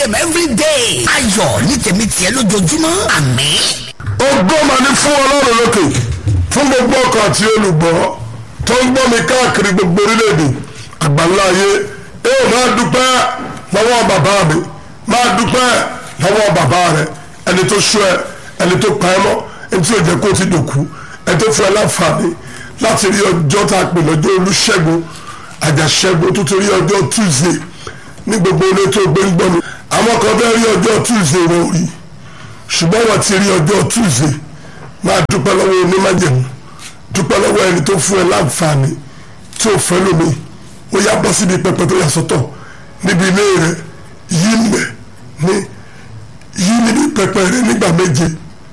a.m. every day. ayọ̀ ní tèmi tiẹ̀ lójoojúmọ́ àmín. ògo mà ní fún ọlọ́run lókè fún gbogbo ọkọ̀ àti olùgbọ́ tó ń gbọ́ mi káàkiri gbogbo orílẹ̀-èdè àgbáńlá ayé ẹ ò máa dúpẹ́ lọ́wọ́ bàbá mi máa dúpẹ́ lọ́wọ́ bàbá rẹ ẹni tó ṣọ́ ẹ ẹni tó pa ẹ mọ́ ẹni tí ò jẹ́ kó ti dòkú ẹni tó fún ẹ láǹfààní láti rí ọjọ́ tá a pè lọ́jọ́ olúṣẹ́gun àjàṣẹ́gun tó ti rí ọjọ́ tuesday ní gbogbo ilé tó gbé ń gbọ́ mi àwọn kan fẹ́ rí ọjọ́ tuesday wọn ò rí ṣùgbọ́n wọ́n ti rí ọjọ́ tuesday máa dúpẹ́ lọ́wọ́ onímájẹ̀mú dúpẹ́ lọ́wọ́ ẹni tó fún ẹ láǹfààní tí ò fẹ́ lómi ó yá bọ́ síbi pẹpẹ tó yà sọ́tọ̀ níbi ilé rẹ yí mẹ́ ní yí níbi pẹpẹ rẹ nígbà méje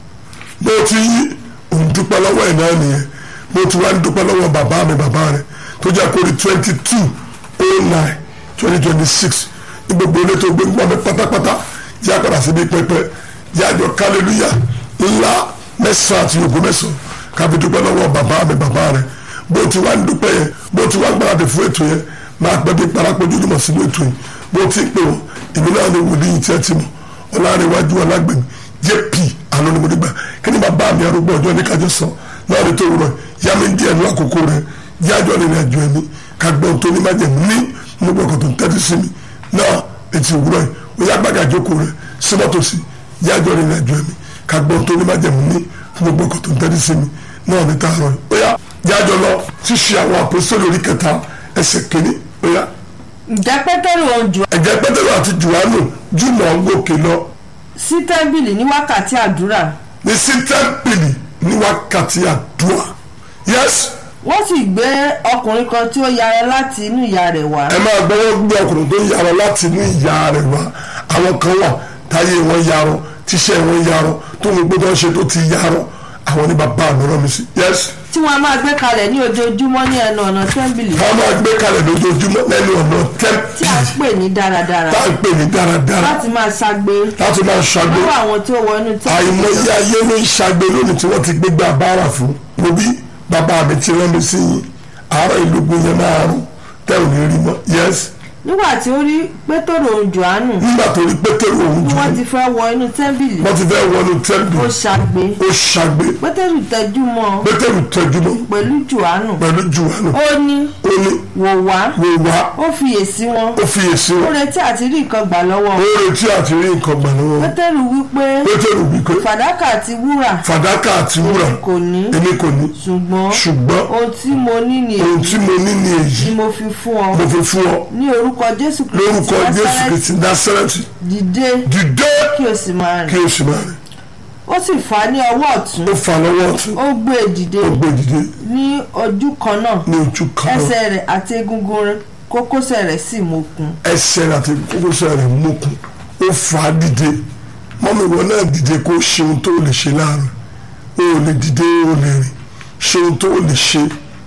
bó ti yí òun dúpẹ́ lọ́wọ́ ẹ̀ náà nìyẹn bó ti wá ń dúpẹ́ lọ́wọ́ bàbá mi bàbá rẹ tó jẹ́ kórè twenty two oh nine twenty twenty six ní gbogbo ilé tó gbé ń gbọ́ mi pátápátá yá padà síbi pẹpẹ yájọ kálẹ́lúyà ńlá mẹ́sàn-án àti ògùn mẹ́sàn-án káfí dúpẹ́ lọ́wọ́ bàbá mi bàbá rẹ̀ bó ti wá ń dúpẹ́ yẹn bó ti wá ń gbáradì fún ètò yẹn máa pẹ́ bí parapọ̀jù lùmọ̀ sínú ètò yìí bó ti ń pè wọ́n èmi náà ni wòlíì tí ẹ ti mọ̀ ọ̀làrẹ̀wájú ọ̀làgbẹ̀mí jp anonimodigbà kí ni bàbá mi arúgbó ọjọ́ ní kájọ sọ náà ní tó wúrọ̀ yá mi díẹ̀ ní àkókò rẹ̀ yájọ́ ní ìrìnàjò ẹ̀mí kagbọ́n tó ní májẹ̀mú ní gbogbo ọkọ̀ tó ń tẹ́tí sí mi náà ètò ìwúrọ̀ yìí ó yá gbàgà jókòó rẹ̀ símọ́tòsí yájọ́ ní ìrìnàjò ẹ̀mí kagbọ́n tó ní májẹ̀mú ní gbogbo ọkọ̀ tó ń tẹ́tí sí mi náà ní tààrọ̀ yìí ó yá yájọ́ lọ ṣíṣe àwọn àpòsílẹ̀ orí kẹta ẹsẹ̀ kìíní ó yá. ǹjẹ́ pétérù òun jù ẹ̀jẹ̀ pẹ́tẹ́rù àti jùwánù jùmọ̀ ń gòkè lọ sí tẹ́ḿbìlì ní wákàtí àdúrà ní sí tẹ́ḿpìlì ní wákàtí àdúrà yẹ́sì wọ́n sì gbé ọkùnrin kan tí ó yára láti inú ìyá rẹ̀ wá ẹ máa gbọ́wọ́ gbé ọkùnrin tó yarọ láti inú ìyá rẹ̀ wá àwọn kan wà táyé wọn yarọ tíṣẹ́ wọn yarọ tó ń gbọ́dọ̀ ṣe tó ti yarọ àwọn ní bàbá mi rán mi sí yẹ́sì tí wọ́n máa gbé kalẹ̀ ní ojoojúmọ́ ní ẹnu ọ̀nà tẹ́ḿbìlì wọ́n máa gbé kalẹ̀ lójoojúmọ́ lẹ́nu ọ̀nà tí a tẹ́ḿpìlì pè ní dáradára tá à ń pè ní dáradára láti máa ṣagbe láti máa ṣàgbé lọ́wọ́ àwọn tí ó wọ inú tẹ́ḿbìlì àìmọye ayé ló ń ṣàgbé lónìí tí wọ́n ti gbégbá bára fún mo bí bàbá mi ti rán mi sí yín àárọ̀ ìlúgbìn yẹn máa rún tẹ́ ò ní rí mọ́ yẹ́sì nígbà tí ó rí pétérù òun jòhánù nígbà tó rí pétérù òun tí jù wọ́n ti fẹ́ wọ inú tẹ́ḿbìlì wọ́n ti fẹ́ wọnú ó tẹ́ḿpìlì ṣagbe ó ṣàgbé pétérù tẹjú mọ́ ọ pétérù tẹjúmọ́ pẹ̀lú jòhánù pẹ̀lú jùwánù ó ní ó ní wò wá wò wá ó fiyèsí wọn ó fiyèsí ó wọn retí àti rí nǹkan gbà lọ́wọ́ ó wọn. retí àti rí nǹkan gbà lọ́wọ́ wọn. pétérù wípé pétérù wípé fàdákà àti wúrà fàdákà àti wúrà kò ní èmi kò ní ṣùgbọ́n ṣùgbọ́n ohun tí mo ní ni ohun èyí tí mo ní ni èyí ni mo fi fún ọ mo fi fún ọ ní orúkọ jésù lórúkọ kristi jésù Násárẹ́tì, kristi násárẹ́tì dìde dìde kí o sì máa kí rìn o sì máa rìn ó sì fà á ní ọwọ́ ọ̀tún ó fà lọ́wọ́ ọ̀tún ó gbé e dìde ó gbé dìde ní ojú kan náà ní ojú kan náà ẹsẹ̀ rẹ̀ àti egungun rẹ̀ kókósẹ̀ rẹ̀ sì mókun ẹsẹ̀ rẹ̀ àti kókósẹ̀ rẹ̀ mókun ó fà á dìde mọ́mí ìwọ náà dìde kó ṣe ohun tó lè ṣe láàrin o ò lè dìde o ò lè rìn ṣe ohun tó lè ṣe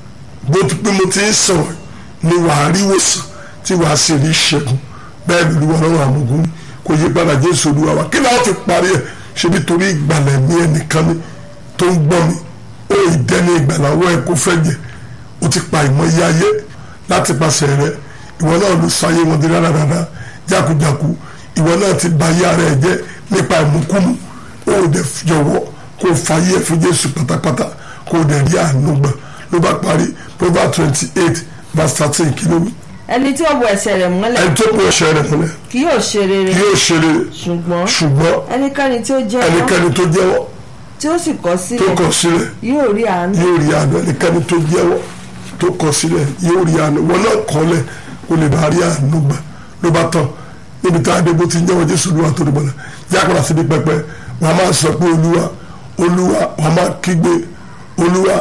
bó ti pé mo ti ń sọ̀rọ̀ ni wàá rí wòsàn tí wàá sì rí ìṣẹ́gun bẹ́ẹ̀ ni olúwa lọ́wọ́ àmọ̀gún kò yí padà jésù olúwa wa kí náà ti parí ẹ̀ ṣe bí torí ìgbàlẹ̀ mi ẹnìkan ni tó ń gbọ́ mi ó ìdẹ́ni ìgbàláwọ́ ẹ̀ kó fẹ́ jẹ ó ti pa ìmọ̀ iye ayé láti pàṣẹ rẹ ìwọ náà ló sọ ayé wọn di rárára jákujàku ìwọ náà ti ba ayé ara ẹ jẹ nípa ìmúkúmu ó dẹ jọ̀wọ́ kó o fa ayé ẹ fún jésù pátápátá kó o dẹ rí àánú gbà ló bá parí proverbs twenty eight verse thirteen kí ló wí. ẹni tí ó bo ẹsẹ̀ rẹ̀ mọ́lẹ̀ ẹni tó kó ẹsẹ̀ rẹ̀ mọ́lẹ̀ kì yóò ṣe rere yóò ṣe rere ṣùgbọ́n ṣùgbọ́n ẹnikẹ́ni tí ó jẹ́wọ́ ẹnikẹ́ni tó jẹ́wọ́ tí ó sì kọ̀ tó sílẹ̀ kọ̀ sílẹ̀ yóò rí àánú yóò rí àánú ẹnikẹ́ni tó jẹ́wọ́ tó kọ̀ sílẹ̀ yóò rí àánú wọn náà kọ́lẹ̀ kó lè bá rí àánú gbà ló bá tán níbi tá a dé bó ti ń jẹ́wọ́ jésù olúwa tó dìbò náà yàgbọ́n síbi pẹpẹ wọn a máa sọ pé olúwa olúwa wọn a máa kígbe olúwa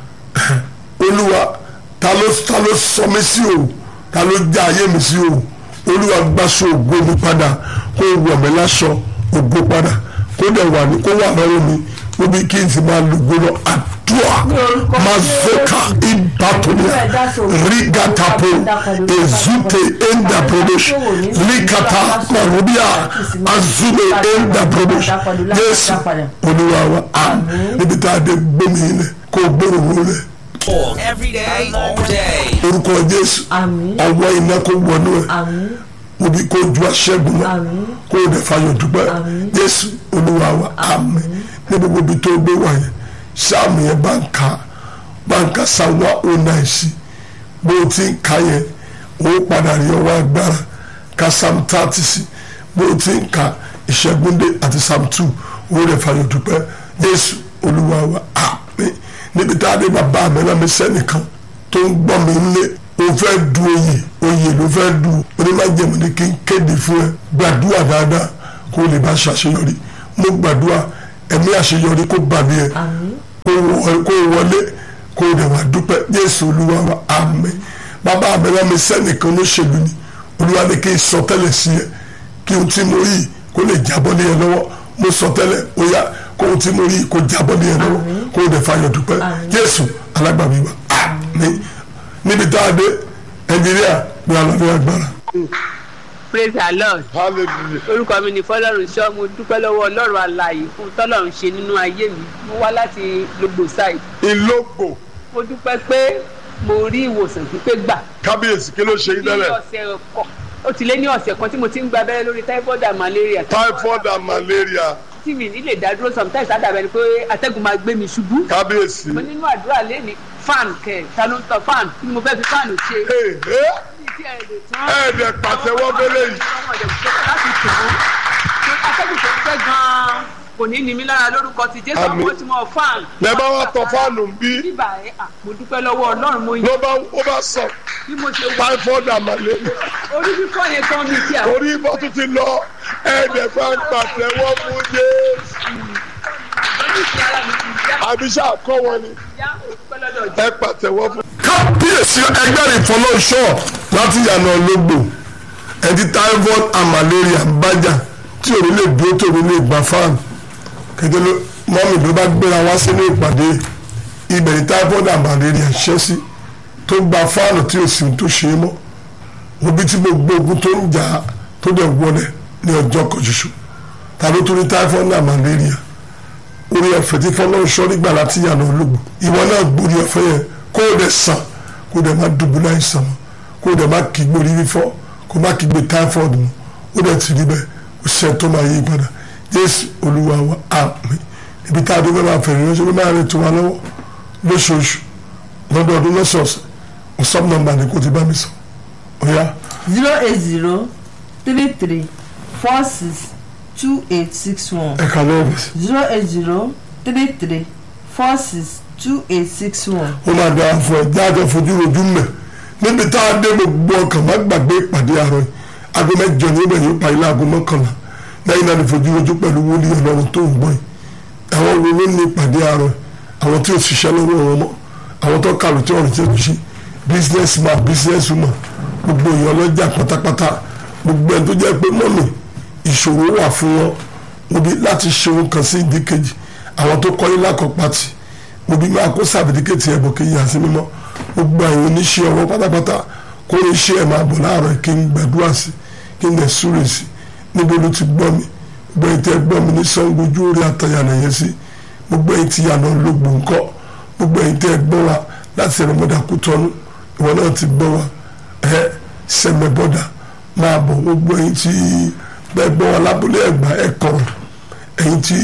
olúwa ta ló ta ló sọ mí sí o ta ló já ayé mi sí o olúwa gbàsó ògo mi padà kó wọ̀ mí láṣọ ògo padà kó dẹ̀ wà ní kó wà lọ́wọ́ mi ó bí kí n sì máa lùgbò lọ àdúrà mazoka ibatonia rigatapo ezute enda promosh likata marubia azume enda promosh jésù olúwa wa àmín níbi tá a dé gbómi ilẹ̀ kó gbóró wọlé Every day, all day. orúkọ jésù àmín ọwọ́ iná kó wọnú ẹ̀ àmín òbí kó ju aṣẹ́gun lọ Àmín. kó o dẹ̀ fayọ̀ dúpẹ́ Àmín. jésù olúwa wa àmín ní gbogbo ibi tó gbé wà yẹn sáàmù yẹn bá ń ka bá ń ka sáwọn ó náà sí bó o ti ń ka yẹn ó padà rí ọwọ́ agbára ka sam thirty sí bó o ti ń ka ìṣẹ́gúndé àti sam two ó rẹ̀ fayọ̀ dúpẹ́ jésù olúwa wa àmín níbi tá a dé bàbá mi náà mi sẹ́nìkan tó ń gbọ́ mi lé o fẹ́ du oyè oyè ló fẹ́ du onímọ̀jẹ̀mọ̀ ni kí n kéde fún ẹ gbàdúrà dáadáa kó o lè bá ṣàṣeyọrí mo gbàdúrà ẹ̀mí àṣeyọrí kó bà mí ẹ àmín kó wọ- kó wọlé kó o dẹ̀ wá dúpẹ́ jésù olúwa wa àmín bàbá mi náà mi sẹ́nìkan ló ṣèlú ni olúwa ní kí n sọ tẹ́lẹ̀ sí ẹ kí ohun tí mo rí kó lè jábọ́ ní ẹ lọ́wọ́ mo sọ tẹ́lẹ̀ ó yá kó ohun tí mo rí kó jábọ́ ní ẹ lọ́wọ́ kó o dẹ̀ fayọ̀ dúpẹ́ Àmín. jésù alágbàmí wa àmín níbi tá a dé ẹnjìníà ní alọ́dún agbára. praise the lord hallelujah. orúkọ mi ní fọlọ́run ṣọ́ mo dúpẹ́ lọ́wọ́ ọlọ́run alààyè fún tọ́lọ́run ṣe nínú ayé mi mo wá láti logbo side ìlógbò mo dúpẹ́ pé mo rí ìwòsàn pípé gbà kábíyèsí kí ló ṣe yín ní tẹ́lẹ̀ ọ̀sẹ̀ kọ̀ ó ti lé ní ọ̀sẹ̀ kan tí mo ti ń gba abẹ́rẹ́ lórí typhoid and malaria typhoid and malaria tí mi ní lè dá dúró sometimes àdàbẹ̀ ni pé atẹ́gùn máa gbé mi ṣubú kábíyèsí. mo nínú àdúrà lẹ́ni fan kẹ̀ ta ló ń tọ fan kí ni mo fẹ́ fi fan ṣe Hey, hey. ní tí ẹ lè tán ẹ̀ẹ́dẹ̀ pàtẹ́wọ́ bẹ́lẹ̀ yìí. àwọn ọ̀dẹ̀ tó kọ́ láti tù ú pé atẹ́gùn tó fẹ́ gan-an kò ní ní mi lára lórúkọ ti jésù Àmín. àwọn tí mo fan. lẹ bá wa tọ fáànù ń bí bíbà ẹ à, mo dúpẹ́ lọ́wọ́ ọlọ́run mo ló yìn bá ó bá sọ bí mo ṣe wà typhoid and malaria orí fífọ́ yẹn gan mi tí àwọn orí ibà tún ti lọ ẹ̀ẹ́dẹ̀ bá ń pàtẹ́wọ́ fún Jésù oníṣẹ́ ara mi ti yá àbíṣà kọ́ wọn ni yá mo dúpẹ́ lọ́dọ̀ jẹ́. ẹ pàtẹ́wọ́ fún. kábíyèsí ẹgbẹ́ ìfọlọ́ṣọ́ láti yànnà ológbò ẹni typhoid and malaria ń bájà tí òun lè dúró tó òun lè gbà fáànù kékeré ló mọ́mì ló bá gbéra wá sínú ìpàdé ibẹ̀ ní typhoid and malaria ṣẹ́ sí tó gba fáànù tí òsì tó ṣe é mọ́ òbí tí gbogbo ogun tó ń jà á tó dẹ̀ wọlé ní ọjọ́ kan ṣoṣo ta ló tún ní typhoid and malaria orí ọ̀fẹ́ tí fọlọ́run sọ nígbà láti yànnà olóògbé ìwọ náà gbórí ọ̀fẹ́ yẹn kó o dẹ̀ sàn kó o dẹ̀ má dùbúlẹ̀ àìsàn mọ́ kó o dẹ̀ má kígbe orí fífọ́ kó o má kígbe typhoid mọ́ ó dẹ̀ ti rí bẹ́ẹ̀ ó ṣe tó máa yí padà jésù olúwa wa àmín ibi tá a dúró máa fẹ̀rẹ̀ lọ́sọ̀ ló máa rẹ̀ tó wa lọ́wọ́ lóṣooṣù lọ́dọọdún lọ́sọ̀ọ̀sẹ̀ ọ̀sán nọ́mbà ni kò ti bá mi sọ ọ̀yá zero eight zero three three four six two eight six one ẹ̀ka lọ́wọ́ sí zero eight zero three three four six two eight six one. ó máa dára fún ẹ jáde fojú rojú mẹ níbi tá a dé gbogbo ọkàn má gbàgbé ìpàdé àárọ̀ yìí aago mẹ́jọ ní ibẹ̀ yóò parí láago mọ́kànlá lẹ́yìn náà ní fojú rojú pẹ̀lú wòlíì Ọlọ́run tó ń gbọ́ yìí àwọn wo ló ní ìpàdé àárọ̀ yìí àwọn tí ò ṣiṣẹ́ lọ́wọ́ wọn mọ́ àwọn tó kàlù tí wọ́n ti ń ṣe business man business woman gbogbo èèyàn lọ́jà pátápátá gbogbo ẹni tó jẹ́ pé mọ́mì ìṣòro wà fún wọn níbi láti ṣe ohun kan sí ìdíkejì àwọn tó kọ́ yín lákọ̀ọ́pàtì òbí máa kó sàbìdíkètì ẹ̀bùn kí n yà sí mímọ́ gbogbo àwọn oníṣẹ́ ọwọ́ pátápátá kó ní iṣẹ́ ẹ̀ máa bọ̀ láàárọ̀ kí n gbàdúrà sí kí n lè súre sí níbo ló ti gbọ́ mi gbogbo ẹ̀yin tẹ́ gbọ́ mi ní sango ojú orí àtàyànà yẹn sí gbogbo ẹ̀yin tí yànnà lógbò ńkọ́ gbogbo ẹ̀yin tẹ́ gbọ́ wa láti ẹ̀rọ mọ́dà kú tọ́nu ìwọ náà ti gbọ́ wa ẹ̀ sẹ́mẹ̀ bọ́dà máa bọ̀ gbogbo ẹ̀yin tí bẹ́ẹ̀ gbọ́ wa lábúlé ẹ̀gbá ẹ̀ kọ̀rọ̀ ẹ̀yin tí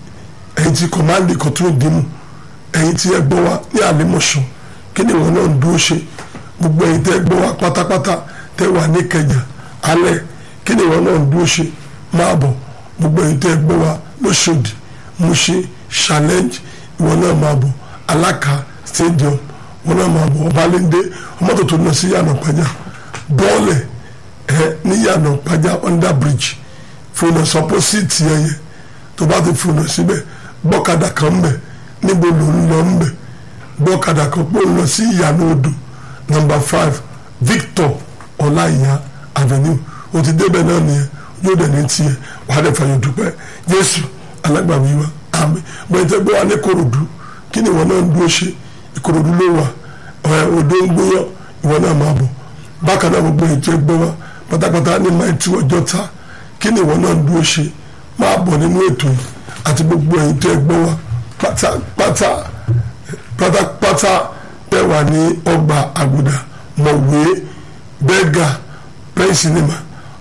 ẹ̀yin tí kọ̀mándì kọ̀tún ìdìmú ẹ̀yin tí ẹ gbọ́ wa ní àlẹ́mọ̀ṣọ́ kí ni wọn náà ń dúró ṣe gbogbo ẹ̀yin tẹ́ gbọ́ wa pátápátá tẹ́ wà ní kẹjà alẹ́ kí ni wọn náà ń dúró ṣe máa bọ̀ gbogbo ẹ̀yin tẹ́ gbọ́ wa lóṣòdì Mushin challenge ìwọ náà máa bọ̀ alaka stadium wọn náà máa bọ̀ ọbalẹ́ndé ọmọ tó tó lọ sí yànnà pàjá bọ́ọ̀lẹ̀ ẹ ní yànnà pàjá under bridge fúnà sọpọ́sìtì ẹ̀yẹ tó bá ti fúnà síbẹ̀ bọ́kadà kan mbẹ̀ níbo ló ń lọ mbẹ̀ bọ́kadà kan pọ̀ ń lọ sí ìyànà odò number five Victor ọláìyá avenue o ti débẹ̀ náà nìyẹn yóò dẹ̀ ní tiẹ̀ wàá dẹ̀ fàyọ̀ dúpẹ́ Jésù alágbàwí wa àmín bẹ́ẹ̀ tẹ́ gbọ́ wa ní Ìkòròdú kí ni ìwọ náà ń dúró ṣe Ìkòròdú ló wà ẹ̀ odò ń gbóyàn ìwọ náà máa bọ̀ bákan náà gbogbo ètò ẹgbẹ́ wa pátápátá ní máa tú ọjọ́ ta kí ni ìwọ náà ń dúró ṣe máa bọ̀ nínú ètò yìí àti gbogbo ètò ẹgbẹ́ wa pátápátá pátápátá tẹ́ wà ní ọgbà àgùdà mọ̀wé bẹ́gà pẹ́ńsìnìmà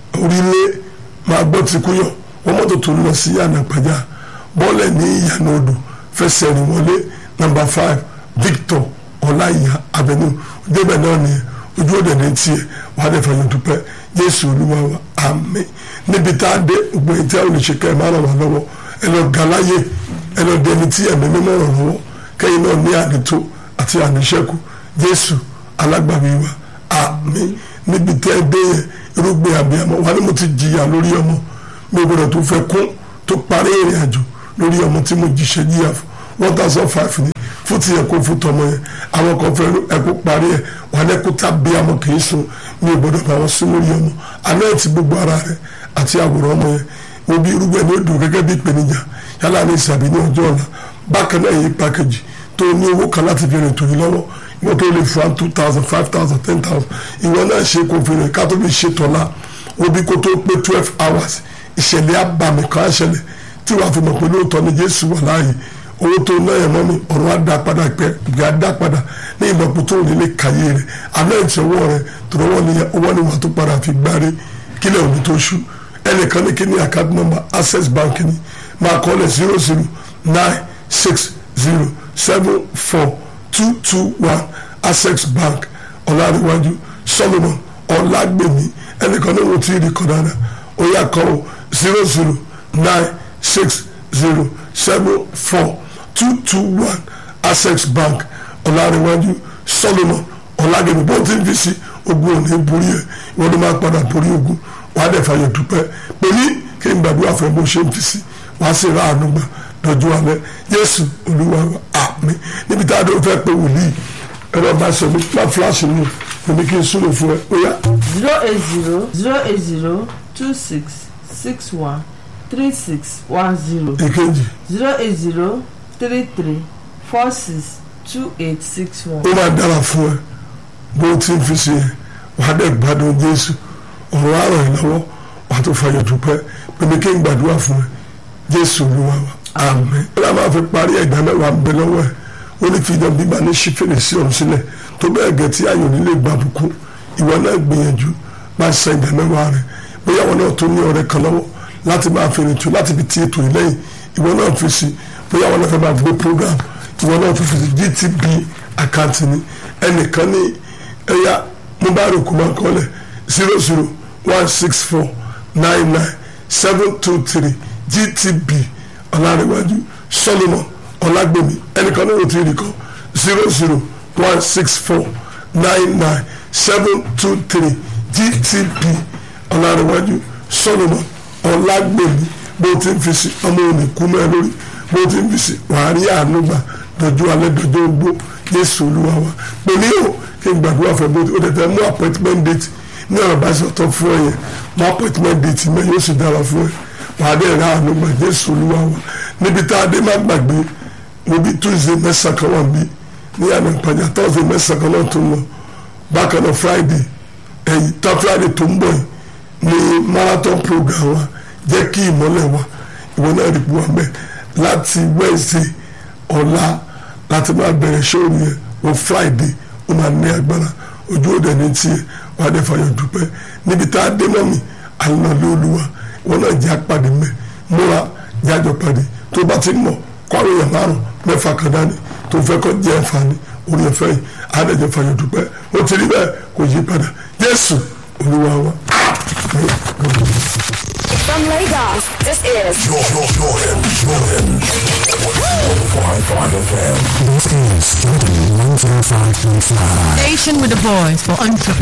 orílẹ̀ máa gbọ́ ti kú yọ wọ́n mọ́tò tó ń lọ sí yànnà pàjá bọ́ọ̀lẹ̀ ní ìyànà odò fẹsẹ̀ rìn wọlé nàmbà five Victor ọláìyá avenue débẹ̀ náà nìyẹn ojú òde ní tiẹ̀ wàá dẹ̀ fàyọ̀ dúpẹ́ Jésù Olúwa wa àmín níbi tá a dé gbogbo èyí tí a ò lè ṣe kẹ́ ẹ̀ máa ràn wá lọ́wọ́ ẹ lọ gàláyè ẹ lọ dẹni tí ẹ̀mí mímọ́ ràn lọ́wọ́ kẹ́yìn náà ní àdìtó àti àníṣẹ́kù Jésù alágbàwí wa àmín níbi tẹ́ ẹ dé yẹn irúgbìn àbíyamọ wà ní mo ti jìyà lórí ọmọ mi ò gbọdọ̀ tó fẹ́ kún tó parí ìrìn àjò lórí ọmọ tí mo jìṣẹ́ jìyà fún one thousand five ní fún ti ẹ̀kọ́ fún tọmọ yẹn àwọn kan fẹ́ ẹ̀kọ́ parí ẹ̀ wà ní ẹ̀kọ́ tá bí ọmọ kì í sùn mi ò gbọdọ̀ bá wọn sún lórí ọmọ àná ẹ̀ ti gbogbo ara rẹ̀ àti àwòrán ọmọ yẹn mo bí irúgbìn ní odò gẹ́gẹ́ bí ìpèníjà yálà ní ìsàbí ní ọjọ́ ọ̀la bákan náà yìí pàkejì tó ní owó kan láti fi rìn tòyí lọ́wọ́ ìwọ tó lè fún two thousand five thousand ten thousand ìwọ náà ṣe kó fi rìn ká tó fi ṣe tọ́lá obi kó tó pé twelve hours ìṣẹ̀lẹ̀ abàmì kan á ṣẹlẹ̀ tí wàá fi mọ̀ pé lóòótọ́ ni Jésù wà láàyè owó tó ná yẹn mọ́ mi ọ̀rọ̀ á dá padà pẹ́ ìgbà á dá padà ní ìlọ́po tó nílé kàyé rẹ̀ àná ìtì ọwọ́ rẹ̀ tó rọwọ́ ni ọwọ́ ni wàá tó padà fi gbáre kílẹ̀ òní tó ṣú ẹnìkan ní kíní account number access bank ni máa kọ́ lẹ̀ zero zero nine six zero seven four two two one access bank ọ̀làríwájú solomon ọ̀làgbèmí ẹnìkan ní wọ́n ti rí kọ́ dáadáa ó yà kọ́ ọ zero zero nine six zero seven four two two one access bank ọ̀làríwájú solomon ọ̀làgbèmí bó ti ń fi sí ogun òní borí ẹ̀ ìwọ́n ló máa padà borí ogun wàá dẹ̀ fàyè dúpẹ́ pèmí kí n gbàdúrà fún ẹ bó ṣe ń fi sí wàá sì rà àánú gbà lọ́jọ́ alẹ́ Jésù Olúwa wa àmín níbi tá a dé fẹ́ pé wòlíì ẹ̀rọ bá ṣe mi má fúláṣí mi èmi kí n súnlẹ̀ fún ẹ ó yá. zero eight zero zero eight zero two six six one three six one zero èkejì zero eight zero three three four six two eight six one. ó máa dára fún ẹ bó ti ń fi sí ẹ wàá dẹ̀ gbádùn Jésù ọ̀rọ̀ àrọ̀ ẹ̀ lọ́wọ́ wàá tó fàyè dúpẹ́ pèmí kí n gbàdúrà fún ẹ Jésù Olúwa wa àmín. ó lọ́ máa fi parí ẹ̀gbá mẹ́wàá ń bẹ lọ́wọ́ ẹ̀ ó ní fi ìdán bíbá ní ṣí fèrèsé ọ̀hún sílẹ̀ tó bẹ́ẹ̀ gẹ̀ tí ayọ̀ nílé gba bùkún ìwọ náà gbìyànjú máa ṣe ìdá mẹ́wàá rẹ̀ bóyá wọn náà tó ní ọ̀rẹ́ kan lọ́wọ́ láti máa fèrè tù láti fi ti ètò ìlẹ́yìn ìwọ náà fi sí bóyá wọn náà fẹ́ máa gbé program ìwọ náà fi fi sí GTB àkáǹtì ni ẹnìkan ní ẹ̀yà mobile kò máa kọ́lẹ̀ zero zero one six four nine nine seven two three GTB ọ̀làríwájú solomon ọ̀làgbèmí ẹnìkan ní òtí rí kan zero zero one six four nine nine seven two three gtp ọ̀làríwájú solomon ọ̀làgbèmí bó ti ń fi sí ọmọ òní kú mẹ́ lórí bó ti ń fi sí wàá rí àánú gbà dọ̀jú alẹ́ dọ̀jú ogbó jésù olúwa wa pè ní o kí n gbàdúrà fẹ́ bó ti ó tẹ̀tẹ̀ mú appointment date ní ọ̀rọ̀ bá ṣe ọ̀tọ̀ fún ẹ yẹn mú appointment date mẹ́ yóò sì dára fún ẹ wàá dẹ̀ ra àánú gbà jésù olúwa wa níbi tá a dé má gbàgbé mo bí tuesday mẹ́sàn kan wà bí ní àná ìpàjà thursday mẹ́sàn kan náà tó ń lọ bákan náà friday ẹ̀yìn tá friday tó ń bọ̀ yìí ní marathon program wa jẹ́ kí ìmọ́lẹ̀ wa ìwọ náà rí buwa mẹ́ láti wednesday ọ̀la láti máa bẹ̀rẹ̀ ṣóòrù yẹn wọ friday ó máa ní agbára ojú òde ní tiẹ̀ wà á dẹ̀ fàyọ̀ dúpẹ́ níbi tá a dé mọ́ mi àlọ́ lé olúwa ìwọ náà jẹ́ àpàdé mẹ́ múra jájọ pàdé tó bá ti mọ̀ kọ́rin yẹn márùn mẹ́fà kan dání tó fẹ́ kọ́ jẹ́ àǹfààní orí ẹ̀fẹ́ yìí àádẹ́jẹ́ fàyọ̀ dúpẹ́ ó ti rí bẹ́ẹ̀ kò yí padà Jésù Olúwa wa. From Lagos, this is Jordan, Jordan, Jordan. 105.5 FM. This is Jordan 105.5. Station with a voice for entrepreneurs.